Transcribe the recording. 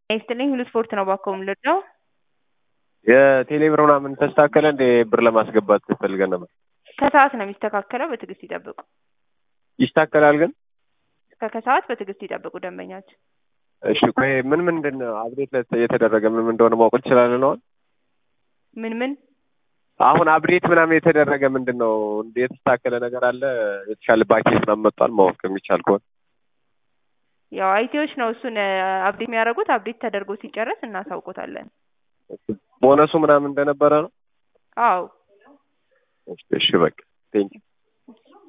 ይስጥልኝ ሁሉ ስፖርት ነው ባኮ የምልለው የቴሌብር ምናምን ተስተካከለ እንደ ብር ለማስገባት ፈልገን ነበር። ከሰዓት ነው የሚስተካከለው። በትዕግስት ይጠብቁ። ይስተካከላል ግን እስከ ከሰዓት በትዕግስት ይጠብቁ ደንበኛችን። እሺ ቆይ ምን ምንድን ነው አፕዴት የተደረገ ምን ምን እንደሆነ ማወቅ እንችላለን? አሁን ምን ምን አሁን አፕዴት ምናምን የተደረገ ምንድን ነው የተስተካከለ ነገር አለ? የተሻለ ባኬት ምናምን መጥቷል ማወቅ የሚቻል ከሆነ ያው አይቲዎች ነው እሱን አፕዴት የሚያደርጉት። አፕዴት ተደርጎ ሲጨረስ እናሳውቆታለን። ቦነሱ ምናምን እንደነበረ ነው። አዎ እሺ በቃ ቴንኪው